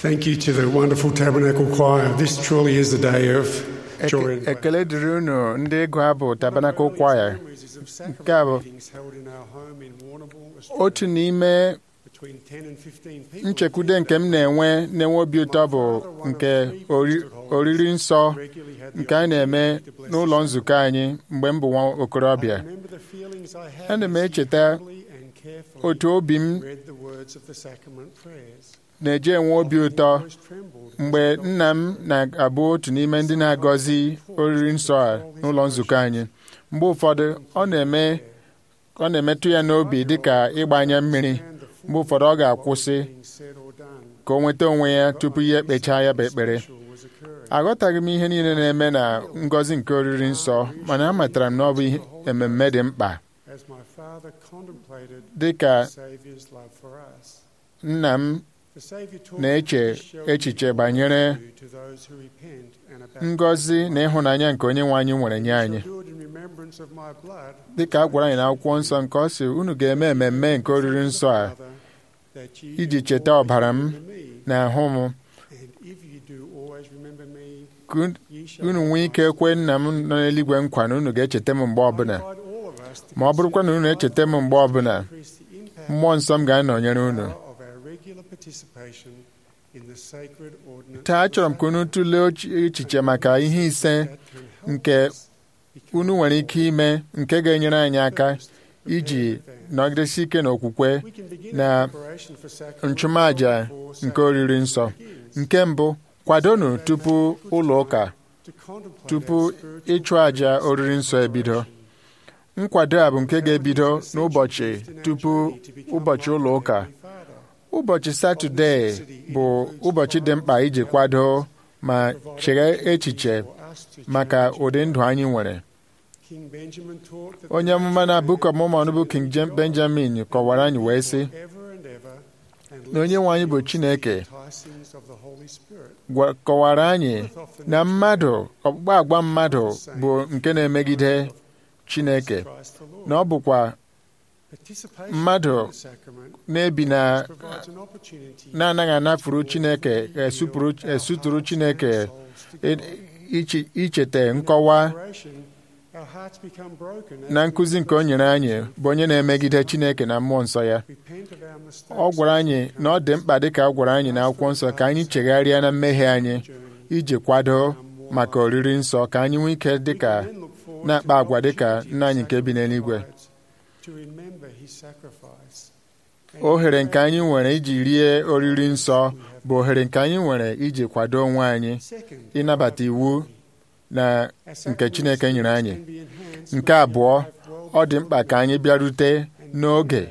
Thank you to the wonderful Tabernacle Choir. This truly is the day of joy and Eke- ekele dịrị unu ndị ịgụ abụ Tabernacle Choir Nke a bụ otu n'ime nchekwude nke m na-enwe na-enwe obi ụtọ bụ nke ori- oriri nsọ nke a na-eme n'ụlọ nzukọ anyị mgbe m bụ nwa okorobịa Ana m echeta otu obi m na-eji enwe obi ụtọ mgbe nna m na-abụ otu n'ime ndị na-agọzi oriri nsọ a n'ụlọ nzukọ anyị mgbe ụfọdụ ọ na-eme ọ na-emetụ ya n'obi dịka ịgbanye mmiri mgbe ụfọdụ ọ ga-akwụsị ka o nweta onwe ya tupu ya ekpechaa ya bụ ekpere aghọtaghị m ihe niile na-eme na ngọzi nke oriri nsọ mana amatara m na ọ bụ ihe- ememme dị mkpa dị ka nna m na-eche echiche banyere ngọzi na ịhụnanya nke onye nwe anyị nwere nye anyị dị ka a gwara anyị n'akwụkwọ nsọ nke ọ sị unu ga-eme ememme nke oriri nsọ a iji cheta ọbara m na ahụ m ka un- unu nwee ike kwe nna m nọ n'eluigwe nkwa na unu ga-echeta m mgbe ọbụla ma ọ bụrụkwa na unu echeta m mgbe ọbụla mmụọ nsọ m ga-anọnyere unu taa achọrọ m ka unu tụlee uche- echiche maka ihe ise nke unu nwere ike ime nke ga-enyere anyị aka iji nọgidesi ike n'okwukwe na nchụmaja nke oriri nsọ nke mbụ kwadonu tupu ụlọ ụka tupu ịchụ àjà oriri nsọ ebido nkwado a bụ nke ga-ebido n'ụbọchị tupu ụbọchị ụlọ ụka ụbọchị satọde bụ ụbọchị dị mkpa iji kwado ma chere echiche maka ụdị ndụ anyị nwere onye amụma na Book of Mormon bụ King Jem- Benjamin kọwara anyị wee sị na onye nwe anyị bụ Chineke gwa- kọwara anyị na mmadụ ọkpụkpa agwa mmadụ bụ nke na-emegide Chineke na ọ bụkwa mmadụ na-ebi na na-anaghị anafuru Chineke esupụrụ- esuturu Chineke i- iche- icheta nkọwa na nkụzi nke o nyere anyị bụ onye na-emegide Chineke na mmụọ nsọ ya ọ gwara anyị na ọ dị mkpa dịka ọ gwara anyị na akwụkwọ nsọ ka anyị chegharịa na mmehie anyị iji kwado maka oriri nsọ ka anyị nwee ike dịka na-akpa agwa dịka nna anyị nke bi n'eluigwe ohere nke anyị nwere iji rie oriri nsọ bụ ohere nke anyị nwere iji kwado onwe anyị ịnabata iwu na nke Chineke nyere anyị nke abụọ ọ dị mkpa ka anyị bịarute n'oge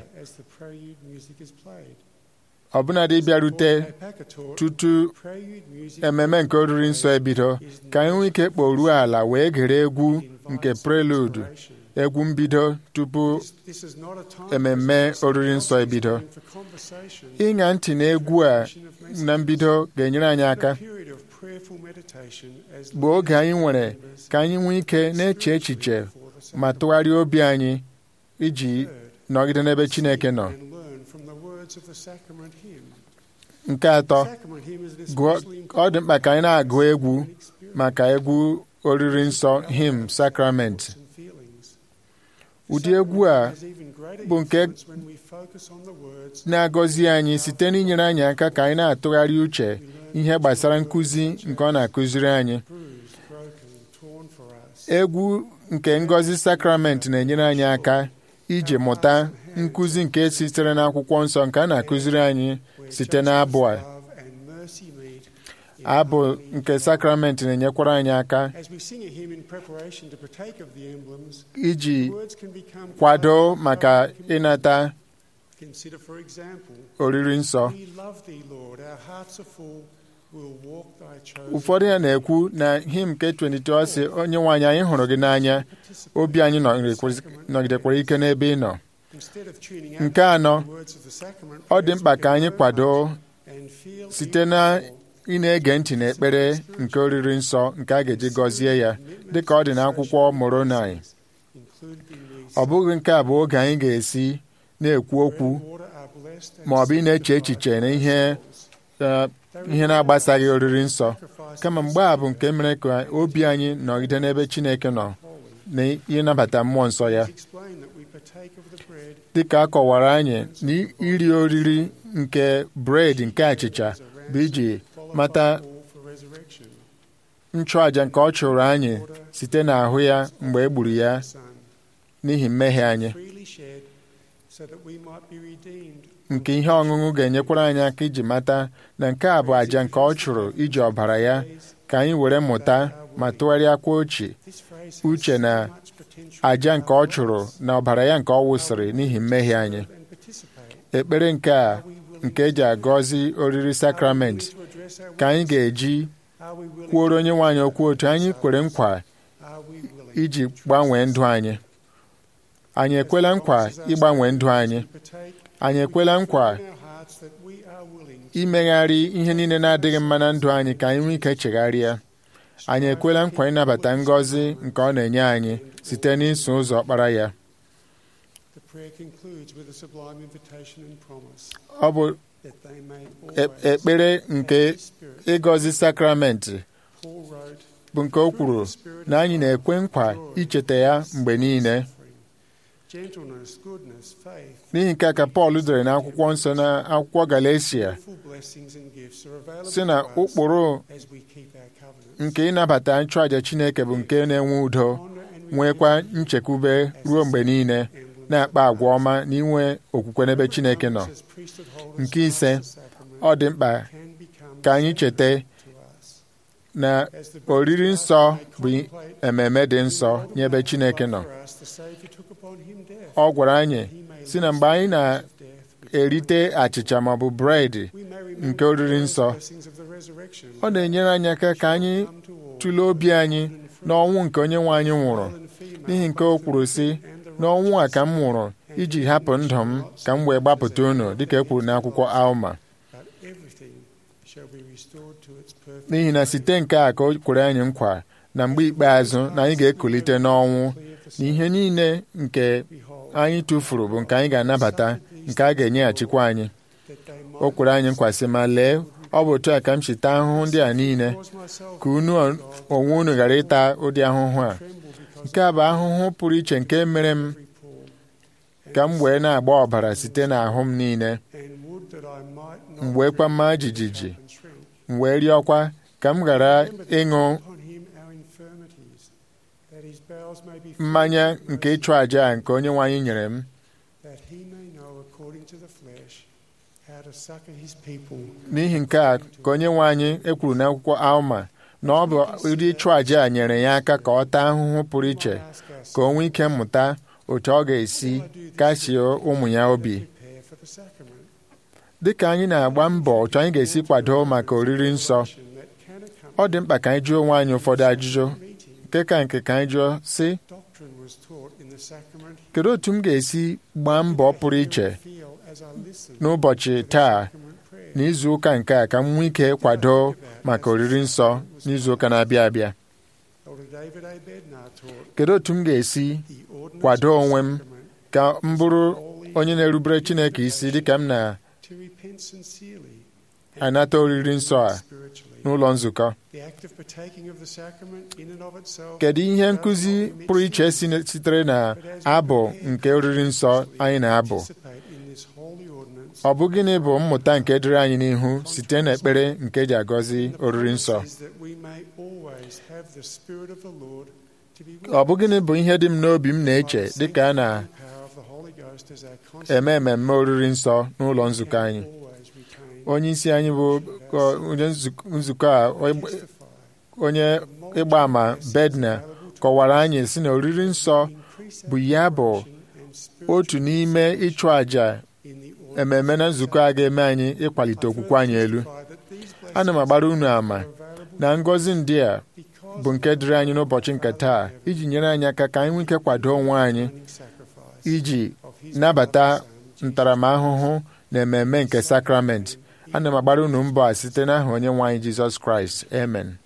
ọbụnadị bịarute tutu ememe nke oriri nsọ ebido ka anyị nwee ike kporuo ala wee gere egwu nke prelude egwu mbido tupu ememme oriri nsọ ebido ịṅa ntị na egwu a na mbido ga-enyere anyị aka bụ oge anyị nwere ka anyị nwee ike na-eche echiche ma tụgharịa obi anyị iji nọgide n'ebe Chineke nọ nke atọ gụọ- ọ dị mkpa ka anyị na-agụ egwu maka egwu oriri nsọ him sakrament ụdị egwu a bụ nke na-agọzi anyị site n'inyere anyị aka ka anyị na-atụgharị uche ihe gbasara nkụzi nke ọ na-akụziri anyị egwu nke ngọzi sakrament na-enyere anyị aka iji mụta nkụzi nke sitere n'akwụkwọ nsọ nke a na-akụziri anyị site n'abụ a abụ nke sakrament na-enyekwara anyị aka iji kwado maka ịnata oriri nsọ ụfọdụ ya na-ekwu na him nke 22 sị onye nwe anyị anyị hụrụ gị n'anya obi anyị nọgidekwara- nọgidekwara ike n'ebe ị nọ nke anọ ọ dị mkpa ka anyị kwado site na ị na-ege ntị n'ekpere nke oriri nsọ nke a ga-eji gọzie ya dịka ọ dị n'akwụkwọ Moroni ọ bụghị nke a bụ oge anyị ga-esi na-ekwu okwu ma ọ bụ ị na-eche echiche na ihe eh, ihe na-agbasaghị oriri nsọ kama mgbe a bụ nke mere ka obi anyị nọgide n'ebe Chineke nọ na ịnabata mmụọ nsọ ya dịka a kọwara anyị na iri oriri nke bred nke achịcha bụ iji mata nchụàjà nke ọ chụrụ anyị site n'ahụ ya mgbe e gburu ya n'ihi mmehie anyị nke ihe ọṅụṅụ ga-enyekwara anyị aka iji mata na nke a bụ àjà nke ọ chụrụ iji ọbara ya ka anyị were mụta ma tụgharịakwa uche uche na àjà nke ọ chụrụ na ọbara ya nke ọ wụsịrị n'ihi mmehie anyị ekpere nke a nke eji agọzi oriri sakramenti ka anyị ga-eji kwuoro onye nwaanyị okwu otu anyị kwere nkwa iji gbanwee ndụ anyị anyị ekwela nkwa ịgbanwe ndụ anyị anyị ekwela nkwa imegharị ihe niile na-adịghị mma na ndụ anyị ka anyị nwee ike chegharịa anyị ekwela nkwa ịnabata ngọzi nke ọ na-enye anyị site n'iso ụzọ ọkpara ya ọ bụ ekpere nke ịgọzi sakramenti bụ nke o kwuru na anyị na-ekwe nkwa icheta ya mgbe niile n'ihi nke a ka Pọl dere n'akwụkwọ nsọ na akwụkwọ Galatia si na ụkpụrụ nke ịnabata nchụàjà Chineke bụ nke na-enwe udo nwekwa nchekwube ruo mgbe niile na-akpa agwa ọma na inwe okwukwe n'ebe Chineke nọ nke ise ọ dị mkpa ka anyị cheta na oriri nsọ bụ ememe dị nsọ nye ebe Chineke nọ ọ gwara anyị si na mgbe anyị na-erite achịcha maọbụ bred nke oriri nsọ ọ na-enyere anyị aka ka anyị tụlee obi anyị n'ọnwụ nke onye nwe anyị nwụrụ n'ihi nke o kwuru sị n'ọnwụ a ka m nwụrụ iji hapụ ndụ m ka m wee gbapụta unu dịka e kwuru n'akwụkwọ Alma n'ihi na site nke a ka o kwere anyị nkwa na mgbe ikpeazụ na anyị ga-ekulite n'ọnwụ na ihe niile nke anyị tụfuru bụ nke anyị ga-anabata nke a ga-enyeghachikwa anyị o kwere anyị nkwa sị ma lee ọ bụ otu a ka m chita ahụhụ ndị a niile ka unu onwe unu ghara ịta ụdị ahụhụ a nke a bụ ahụhụ pụrụ iche nke mere m ka m wee na-agba ọbara site n'ahụ m niile m wee kwa mma jijiji m wee rịọkwa ka m ghara ịṅụ mmanya nke ịchụ àjà a nke onye nwe anyị nyere m n'ihi nke a ka onye nwe anyị ekwuru n'akwụkwọ Alma na ọ bụ ụdị ịchụ àjà a nyere ya aka ka ọ taa ahụhụ pụrụ iche ka o nwee ike mmụta otu ọ ga-esi kasie ụmụ ya obi dị ka anyị na-agba mbọ otu anyị ga-esi kwado maka oriri nsọ ọ dị mkpa ka anyị jụọ onwe anyị ụfọdụ ajụjụ nke ka nke ka anyị jụọ sị kedu otu m ga-esi gbaa mbọ pụrụ iche n'ụbọchị taa na izu ụka nke a ka m nwee ike kwado maka oriri nsọ n'izu ụka na-abịa abịa kedu otu m ga-esi kwado onwe m ka m bụrụ onye na-erubere Chineke isi dịka m na-anata oriri nsọ a n'ụlọ nzukọ kedu ihe nkụzi pụrụ iche sitere na abụ nke oriri nsọ anyị na-abụ ọ bụ gịnị bụ mmụta nke dịrị anyị n'ihu site n'ekpere nke eji agọzi oriri nsọ ọ bụ gịnị bụ ihe dị m n'obi m na-eche dịka a na-eme mmemme oriri nsọ n'ụlọ nzukọ anyị onye isi anyị bụ onye nzukọ a onye ịgba ama bedna kọwara anyị si na oriri nsọ bụ ya bụ otu n'ime ịchụ àjà ememe na nzukọ a ga-eme anyị ịkwalite okwukwe anyị elu ana m agbara unu ama na ngọzi ndị a bụ nke dịrị anyị n'ụbọchị nke taa iji nyere anyị aka ka anyị nwee ike kwado onwe anyị iji nabata ntaramahụhụ na ememe nke sakramenti ana m agbara unu mbọ a site n'aha onye nwe anyị jizọs kraịst amen